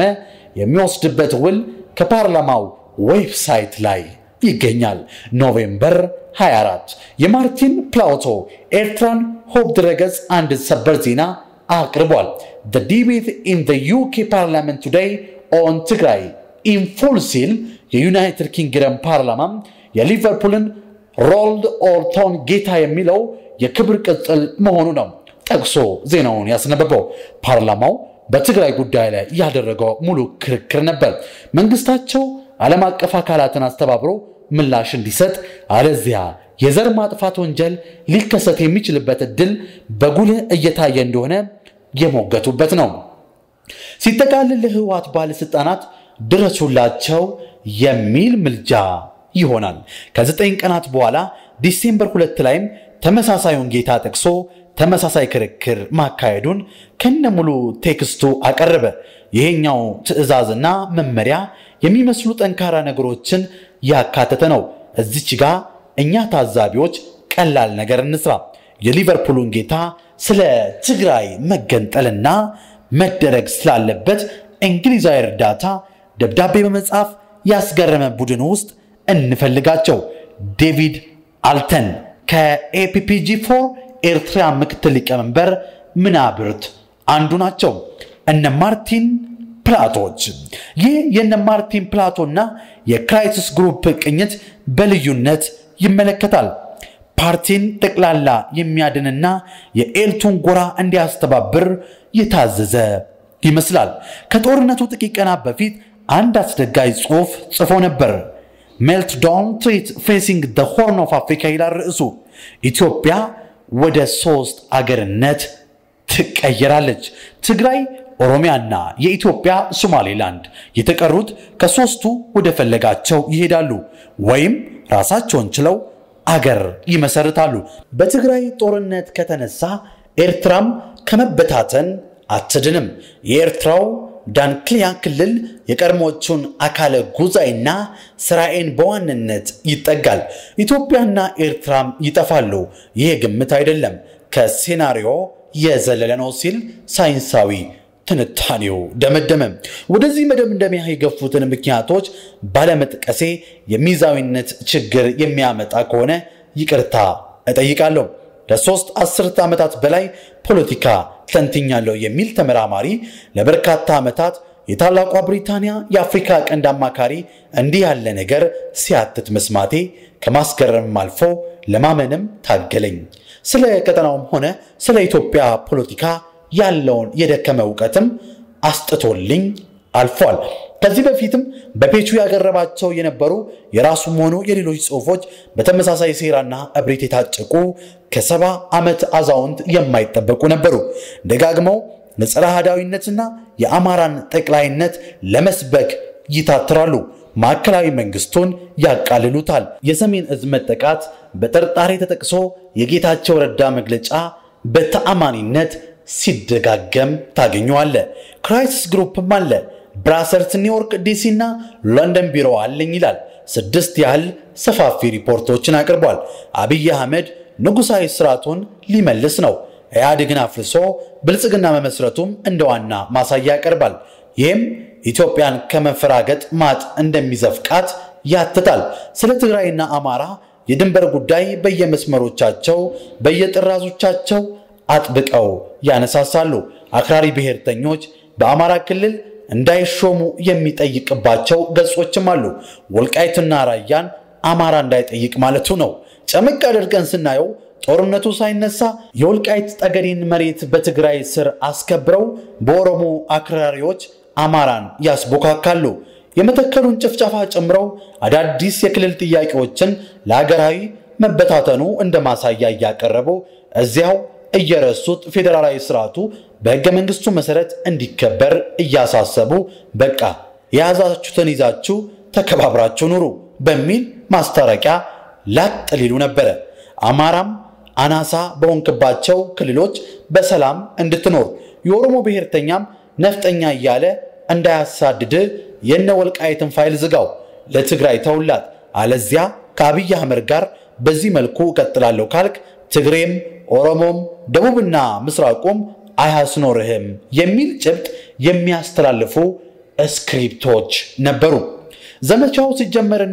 የሚወስድበት ውል ከፓርላማው ዌብሳይት ላይ ይገኛል። ኖቬምበር 24 የማርቲን ፕላውቶ ኤርትራን ሆፕ ድረገጽ አንድ ሰበር ዜና አቅርቧል። the debate in the UK parliament today on ትግራይ in full ሲል የዩናይትድ ኪንግደም ፓርላማ የሊቨርፑልን ሮልድ ኦርቶን ጌታ የሚለው የክብር ቅጽል መሆኑ ነው ጠቅሶ ዜናውን ያስነበበው። ፓርላማው በትግራይ ጉዳይ ላይ ያደረገው ሙሉ ክርክር ነበር። መንግስታቸው ዓለም አቀፍ አካላትን አስተባብሮ ምላሽ እንዲሰጥ አለዚያ የዘር ማጥፋት ወንጀል ሊከሰት የሚችልበት እድል በጉልህ እየታየ እንደሆነ የሞገቱበት ነው። ሲጠቃልል ለህወሓት ባለስልጣናት ድረሱላቸው የሚል ምልጃ ይሆናል። ከዘጠኝ ቀናት በኋላ ዲሴምበር ሁለት ላይም ተመሳሳዩን ጌታ ጠቅሶ ተመሳሳይ ክርክር ማካሄዱን ከነሙሉ ቴክስቱ አቀረበ። ይሄኛው ትዕዛዝና መመሪያ የሚመስሉ ጠንካራ ነገሮችን ያካተተ ነው። እዚች ጋ እኛ ታዛቢዎች ቀላል ነገር እንስራ። የሊቨርፑሉን ጌታ ስለ ትግራይ መገንጠልና መደረግ ስላለበት እንግሊዛዊ እርዳታ ደብዳቤ በመጻፍ ያስገረመ ቡድን ውስጥ እንፈልጋቸው። ዴቪድ አልተን ከኤፒፒጂ ፎር ኤርትራ ምክትል ሊቀመንበር ምናብርት አንዱ ናቸው። እነ ማርቲን ፕላቶች ይህ የነ ማርቲን ፕላቶና የክራይሲስ ግሩፕ ቅኝት በልዩነት ይመለከታል። ፓርቲን ጠቅላላ የሚያድንና የኤልቱን ጎራ እንዲያስተባብር የታዘዘ ይመስላል። ከጦርነቱ ጥቂት ቀናት በፊት አንድ አስደጋጅ ጽሑፍ ጽፎ ነበር። ሜልትዳውን ትሪት ፌሲንግ ደ ሆርን ኦፍ አፍሪካ ይላል ርዕሱ። ኢትዮጵያ ወደ ሶስት አገርነት ትቀየራለች። ትግራይ፣ ኦሮሚያና የኢትዮጵያ ሶማሌላንድ የተቀሩት ከሶስቱ ወደ ፈለጋቸው ይሄዳሉ ወይም ራሳቸውን ችለው አገር ይመሰርታሉ። በትግራይ ጦርነት ከተነሳ ኤርትራም ከመበታተን አትድንም። የኤርትራው ዳንክሊያ ክልል የቀድሞቹን አካለ ጉዛይና ስራኤን በዋንነት ይጠጋል። ኢትዮጵያና ኤርትራም ይጠፋሉ። ይህ ግምት አይደለም፣ ከሴናሪዮ የዘለለ ነው ሲል ሳይንሳዊ ትንታኔው ደመደመ። ወደዚህ መደምደሚያ የገፉትን ምክንያቶች ባለመጥቀሴ የሚዛዊነት ችግር የሚያመጣ ከሆነ ይቅርታ እጠይቃለሁ። ለሶስት አስርት ዓመታት በላይ ፖለቲካ ተንትኛለሁ የሚል ተመራማሪ ለበርካታ ዓመታት የታላቋ ብሪታንያ የአፍሪካ ቀንድ አማካሪ እንዲህ ያለ ነገር ሲያትት መስማቴ ከማስገረምም አልፎ ለማመንም ታገለኝ። ስለ ቀጠናውም ሆነ ስለ ኢትዮጵያ ፖለቲካ ያለውን የደከመ እውቀትም አስጥቶልኝ አልፏል። ከዚህ በፊትም በፔቹ ያቀረባቸው የነበሩ የራሱም ሆኑ የሌሎች ጽሑፎች በተመሳሳይ ሴራና እብሪት የታጨቁ ከሰባ ዓመት አዛውንት የማይጠበቁ ነበሩ። ደጋግመው ለጸረ አህዳዊነትና የአማራን ጠቅላይነት ለመስበክ ይታትራሉ። ማዕከላዊ መንግስቱን ያቃልሉታል። የሰሜን እዝ መጠቃት በጥርጣሬ ተጠቅሶ የጌታቸው ረዳ መግለጫ በተአማኒነት ሲደጋገም ታገኘዋለ። ክራይሲስ ግሩፕም አለ። ብራሰልስ፣ ኒውዮርክ፣ ዲሲ እና ለንደን ቢሮ አለኝ ይላል። ስድስት ያህል ሰፋፊ ሪፖርቶችን አቅርቧል። አብይ አህመድ ንጉሳዊ ስርዓቱን ሊመልስ ነው። ኢህአዴግን አፍርሶ ብልጽግና መመስረቱም እንደ ዋና ማሳያ ያቀርባል። ይህም ኢትዮጵያን ከመፈራገጥ ማጥ እንደሚዘፍቃት ያትታል። ስለ ትግራይና አማራ የድንበር ጉዳይ በየመስመሮቻቸው በየጥራዞቻቸው አጥብቀው ያነሳሳሉ። አክራሪ ብሔርተኞች በአማራ ክልል እንዳይሾሙ የሚጠይቅባቸው ገጾችም አሉ። ወልቃይትና ራያን አማራ እንዳይጠይቅ ማለቱ ነው። ጨምቅ አድርገን ስናየው ጦርነቱ ሳይነሳ የወልቃይት ጠገዴን መሬት በትግራይ ስር አስከብረው በኦሮሞ አክራሪዎች አማራን ያስቦካካሉ። የመተከሉን ጭፍጨፋ ጨምረው አዳዲስ የክልል ጥያቄዎችን ለሀገራዊ መበታተኑ እንደ ማሳያ እያቀረቡ እዚያው እየረሱት ፌዴራላዊ ስርዓቱ በሕገ መንግስቱ መሰረት እንዲከበር እያሳሰቡ በቃ የያዛችሁትን ይዛችሁ ተከባብራችሁ ኑሩ በሚል ማስታረቂያ ላጥ ሊሉ ነበረ። አማራም አናሳ በሆንክባቸው ክልሎች በሰላም እንድትኖር የኦሮሞ ብሔርተኛም ነፍጠኛ እያለ እንዳያሳድድ የነ ወልቃይትን ፋይል ዝጋው፣ ለትግራይ ተውላት፣ አለዚያ ከአብይ አህመድ ጋር በዚህ መልኩ እቀጥላለሁ ካልክ ትግሬም ኦሮሞም ደቡብና ምስራቁም አያስኖርህም የሚል ጭብጥ የሚያስተላልፉ ስክሪፕቶች ነበሩ። ዘመቻው ሲጀመርና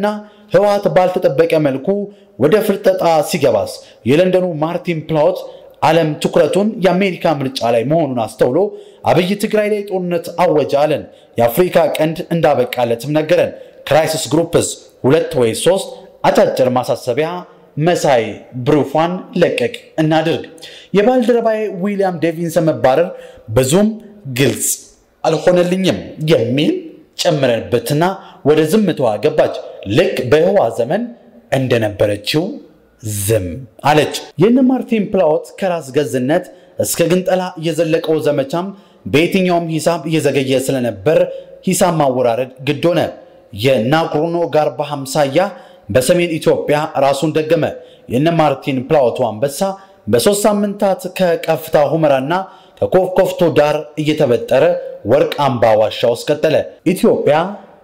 ህወሓት ባልተጠበቀ መልኩ ወደ ፍርጠጣ ሲገባስ የለንደኑ ማርቲን ፕላውት ዓለም ትኩረቱን የአሜሪካ ምርጫ ላይ መሆኑን አስተውሎ አብይ ትግራይ ላይ ጦርነት አወጀ አለን። የአፍሪካ ቀንድ እንዳበቃለትም ነገረን። ክራይሲስ ግሩፕስ ሁለት ወይ ሶስት አጫጭር ማሳሰቢያ መሳይ ብሩፏን ለቀቅ እናድርግ። የባልደረባዬ ዊሊያም ዴቪንሰን መባረር ብዙም ግልጽ አልሆነልኝም የሚል ጨምረንበትና ወደ ዝምታዋ ገባች። ልክ በህዋ ዘመን እንደነበረችው ዝም አለች። የነ ማርቲን ፕላዎት ከራስ ገዝነት እስከ ግንጠላ የዘለቀው ዘመቻም በየትኛውም ሂሳብ እየዘገየ ስለነበር ሂሳብ ማወራረድ ግድ ሆነ። የናግሮኖ ጋርባ ሃምሳያ በሰሜን ኢትዮጵያ ራሱን ደገመ። የነ ማርቲን ፕላዎቱ አንበሳ በሦስት ሳምንታት ከቀፍታ ሁመራና ከኮፍኮፍቶ ዳር እየተበጠረ ወርቅ አምባ ዋሻ ውስጥ ቀጠለ። ኢትዮጵያ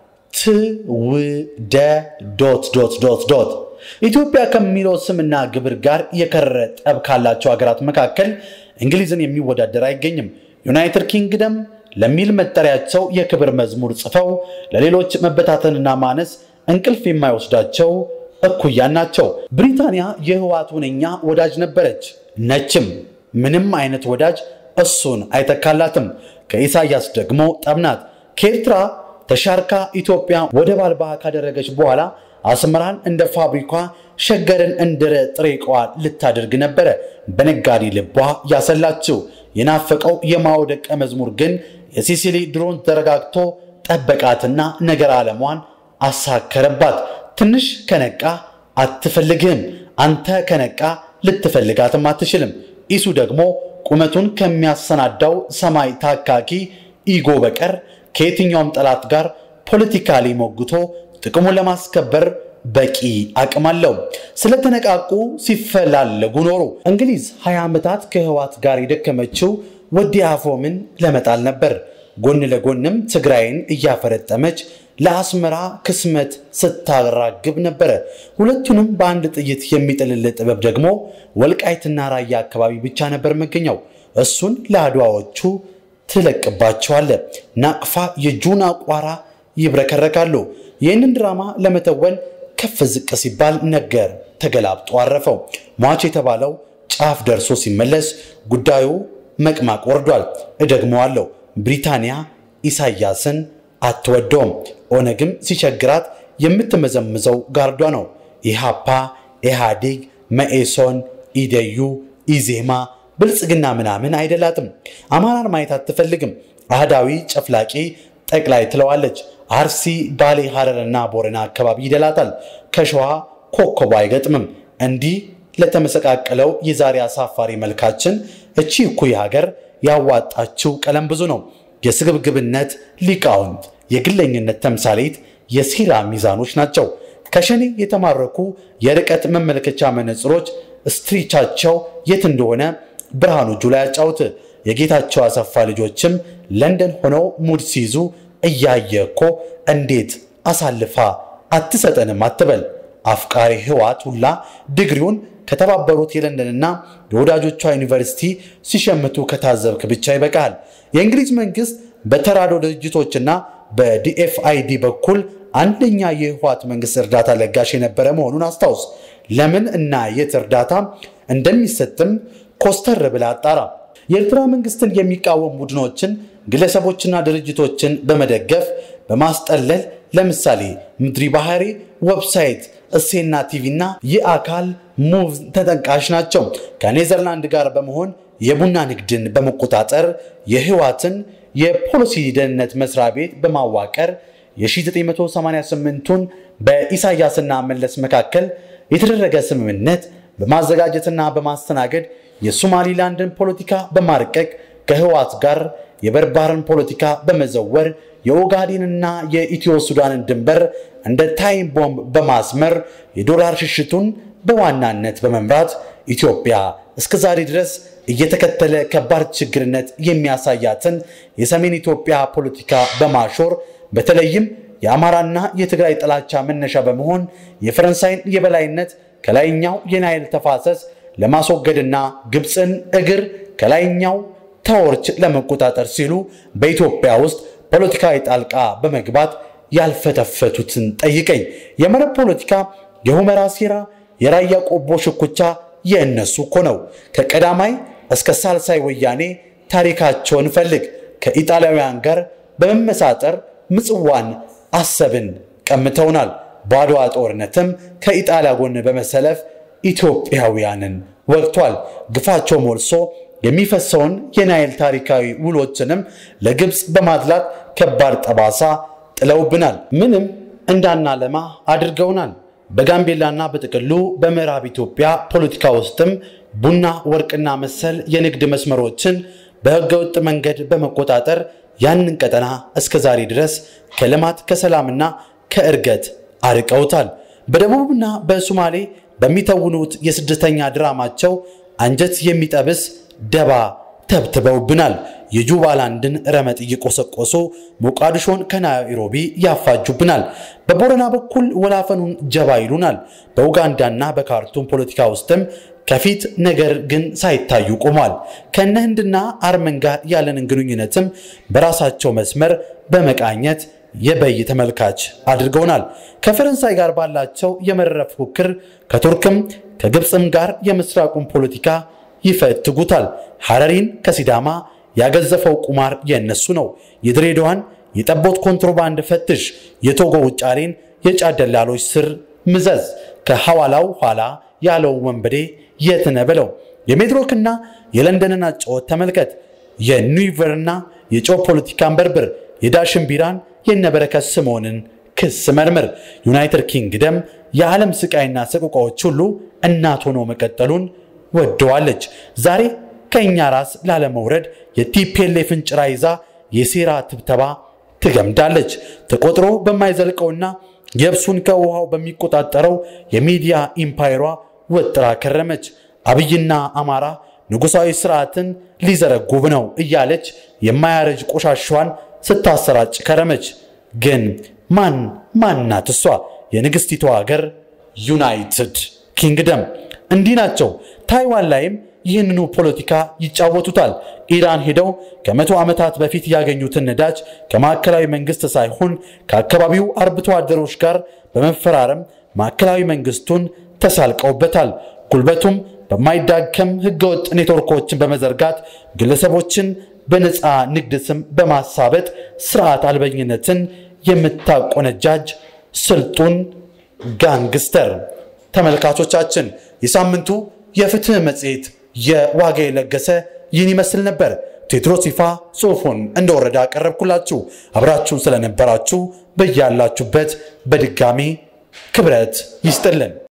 ትውደ ዶት ዶት ዶት ዶት ኢትዮጵያ ከሚለው ስምና ግብር ጋር የከረረ ጠብ ካላቸው ሀገራት መካከል እንግሊዝን የሚወዳደር አይገኝም። ዩናይትድ ኪንግደም ለሚል መጠሪያቸው የክብር መዝሙር ጽፈው ለሌሎች መበታተንና ማነስ እንቅልፍ የማይወስዳቸው እኩያን ናቸው። ብሪታንያ የህወሓት ሁነኛ ወዳጅ ነበረች ነችም። ምንም አይነት ወዳጅ እሱን አይተካላትም። ከኢሳያስ ደግሞ ጠብናት። ከኤርትራ ተሻርካ ኢትዮጵያ ወደብ አልባ ካደረገች በኋላ አስመራን እንደ ፋብሪኳ ሸገርን እንደ ጥሬ ዕቃዋ ልታደርግ ነበረ በነጋዴ ልቧ ያሰላችው። የናፈቀው የማኦ ደቀ መዝሙር ግን የሲሲሊ ድሮን ተረጋግቶ ጠበቃትና ነገር ዓለሟን አሳከረባት። ትንሽ ከነቃ አትፈልግህም፣ አንተ ከነቃ ልትፈልጋትም አትችልም። ኢሱ ደግሞ ቁመቱን ከሚያሰናዳው ሰማይ ታካኪ ኢጎ በቀር ከየትኛውም ጠላት ጋር ፖለቲካሊ ሞግቶ ጥቅሙን ለማስከበር በቂ አቅም አለው። ስለተነቃቁ ሲፈላለጉ ኖሩ። እንግሊዝ 20 ዓመታት ከህወሓት ጋር የደከመችው ወዲ አፎምን ለመጣል ነበር። ጎን ለጎንም ትግራይን እያፈረጠመች ለአስመራ ክስመት ስታራግብ ነበረ። ሁለቱንም በአንድ ጥይት የሚጥልል ጥበብ ደግሞ ወልቃይትና ራያ አካባቢ ብቻ ነበር መገኘው። እሱን ለአድዋዎቹ ትለቅባቸዋለ። ናቅፋ የጁና ቋራ ይብረከረካሉ። ይህንን ድራማ ለመተወን ከፍ ዝቅ ሲባል ነገር ተገላብጦ አረፈው። ሟች የተባለው ጫፍ ደርሶ ሲመለስ ጉዳዩ መቅማቅ ወርዷል። እደግመዋለሁ፣ ብሪታንያ ኢሳያስን አትወደውም። ኦነግም ሲቸግራት የምትመዘምዘው ጋርዷ ነው። ኢሃፓ፣ ኢህአዴግ፣ መኢሶን፣ ኢደዩ፣ ኢዜማ፣ ብልጽግና ምናምን አይደላትም። አማራን ማየት አትፈልግም። አህዳዊ ጨፍላቂ ጠቅላይ ትለዋለች። አርሲ፣ ባሌ፣ ሐረርና ቦረና አካባቢ ይደላታል። ከሸዋ ኮከቧ አይገጥምም። እንዲህ ለተመሰቃቀለው የዛሬ አሳፋሪ መልካችን እቺ እኩይ ሀገር ያዋጣችው ቀለም ብዙ ነው። የስግብግብነት ሊቃውንት፣ የግለኝነት ተምሳሌት፣ የሴራ ሚዛኖች ናቸው። ከሸኔ የተማረኩ የርቀት መመልከቻ መነጽሮች ስትሪቻቸው የት እንደሆነ ብርሃኑ ጁላ ያጫውት። የጌታቸው አሰፋ ልጆችም ለንደን ሆነው ሙድ ሲይዙ እያየ እኮ እንዴት አሳልፋ አትሰጠንም አትበል። አፍቃሪ ህወሓት ሁላ ዲግሪውን ከተባበሩት የለንደንና የወዳጆቿ ዩኒቨርሲቲ ሲሸምቱ ከታዘብክ ብቻ ይበቃል። የእንግሊዝ መንግስት በተራዶ ድርጅቶችና በዲኤፍአይዲ በኩል አንደኛ የህወሓት መንግስት እርዳታ ለጋሽ የነበረ መሆኑን አስታውስ። ለምን እና የት እርዳታ እንደሚሰጥም ኮስተር ብላ አጣራ። የኤርትራ መንግስትን የሚቃወም ቡድኖችን ግለሰቦችና ድርጅቶችን በመደገፍ በማስጠለል ለምሳሌ ምድሪ ባህሪ ዌብሳይት፣ እሴና ቲቪ እና የአካል ሙቭ ተጠቃሽ ናቸው። ከኔዘርላንድ ጋር በመሆን የቡና ንግድን በመቆጣጠር የህወሓትን የፖሊሲ ደህንነት መስሪያ ቤት በማዋቀር የ1988ቱን በኢሳያስና መለስ መካከል የተደረገ ስምምነት በማዘጋጀትና በማስተናገድ የሶማሊላንድን ፖለቲካ በማርቀቅ ከህወሓት ጋር የበርባርን ፖለቲካ በመዘወር የኦጋዴንና የኢትዮ ሱዳንን ድንበር እንደ ታይም ቦምብ በማስመር የዶላር ሽሽቱን በዋናነት በመምራት ኢትዮጵያ እስከ ዛሬ ድረስ እየተከተለ ከባድ ችግርነት የሚያሳያትን የሰሜን ኢትዮጵያ ፖለቲካ በማሾር በተለይም የአማራና የትግራይ ጥላቻ መነሻ በመሆን የፈረንሳይን የበላይነት ከላይኛው የናይል ተፋሰስ ለማስወገድና ግብፅን እግር ከላይኛው ተወርች ለመቆጣጠር ሲሉ በኢትዮጵያ ውስጥ ፖለቲካዊ ጣልቃ በመግባት ያልፈተፈቱትን ጠይቀኝ። የመረብ ፖለቲካ፣ የሁመራ ሴራ፣ የራያ ቆቦ ሽኩቻ የእነሱ እኮ ነው። ከቀዳማይ እስከ ሳልሳይ ወያኔ ታሪካቸውን ፈልግ። ከኢጣሊያውያን ጋር በመመሳጠር ምጽዋን አሰብን ቀምተውናል። በአድዋ ጦርነትም ከኢጣሊያ ጎን በመሰለፍ ኢትዮጵያውያንን ወቅቷል። ግፋቸው ሞልሶ የሚፈሰውን የናይል ታሪካዊ ውሎችንም ለግብፅ በማድላት ከባድ ጠባሳ ጥለውብናል። ምንም እንዳናለማ አድርገውናል። በጋምቤላና በጥቅሉ በምዕራብ ኢትዮጵያ ፖለቲካ ውስጥም ቡና፣ ወርቅና መሰል የንግድ መስመሮችን በህገወጥ መንገድ በመቆጣጠር ያንን ቀጠና እስከ ዛሬ ድረስ ከልማት ከሰላምና ከእርገት አርቀውታል። በደቡብና በሶማሌ በሚተውኑት የስደተኛ ድራማቸው አንጀት የሚጠብስ ደባ ተብትበውብናል። የጁባላንድን ረመጥ እየቆሰቆሱ ሞቃዲሾን ከናይሮቢ ያፋጁብናል። በቦረና በኩል ወላፈኑን ጀባ ይሉናል። በኡጋንዳና በካርቱም ፖለቲካ ውስጥም ከፊት ነገር ግን ሳይታዩ ቆሟል። ከነ ህንድና አርመን ጋር ያለንን ግንኙነትም በራሳቸው መስመር በመቃኘት የበይ ተመልካች አድርገውናል። ከፈረንሳይ ጋር ባላቸው የመረረ ፉክክር ከቱርክም ከግብፅም ጋር የምስራቁን ፖለቲካ ይፈትጉታል። ሐረሪን ከሲዳማ ያገዘፈው ቁማር የእነሱ ነው። የድሬዳዋን የጠቦት ኮንትሮባንድ ፈትሽ፣ የቶጎ ውጫሌን የጫት ደላሎች ስር ምዘዝ፣ ከሐዋላው ኋላ ያለው ወንበዴ የት ነህ በለው። የሜድሮክና የለንደንን አጨዋወት ተመልከት። የኒውቨርና የጨው ፖለቲካን በርብር፣ የዳሽን ቢራን የነበረከት ስምዖንን ክስ መርምር። ዩናይትድ ኪንግደም የዓለም ስቃይና ሰቆቃዎች ሁሉ እናት ሆኖ መቀጠሉን ወደዋለች። ዛሬ ከእኛ ራስ ላለመውረድ የቲፒኤልኤፍን ጭራ ይዛ የሴራ ትብተባ ትገምዳለች። ተቆጥሮ በማይዘልቀውና የብሱን ከውሃው በሚቆጣጠረው የሚዲያ ኢምፓየሯ ወጥራ ከረመች። አብይና አማራ ንጉሣዊ ስርዓትን ሊዘረጉብ ነው እያለች የማያረጅ ቆሻሿን ስታሰራጭ ከረመች። ግን ማን ማናት እሷ? የንግሥቲቷ ሀገር ዩናይትድ ኪንግደም። እንዲህ ናቸው። ታይዋን ላይም ይህንኑ ፖለቲካ ይጫወቱታል። ኢራን ሄደው ከመቶ ዓመታት በፊት ያገኙትን ነዳጅ ከማዕከላዊ መንግስት ሳይሆን ከአካባቢው አርብቶ አደሮች ጋር በመፈራረም ማዕከላዊ መንግስቱን ተሳልቀውበታል። ጉልበቱም በማይዳከም ህገወጥ ኔትወርኮችን በመዘርጋት ግለሰቦችን በነፃ ንግድ ስም በማሳበጥ ስርዓት አልበኝነትን የምታቆነጃጅ ስልጡን ጋንግስተር። ተመልካቾቻችን የሳምንቱ የፍትህ መጽሔት የዋጋ የለገሰ ይህን ይመስል ነበር። ቴድሮስ ይፋ ጽሑፉን እንደወረደ አቀረብኩላችሁ። አብራችሁን ስለነበራችሁ በያላችሁበት በድጋሚ ክብረት ይስጥልን።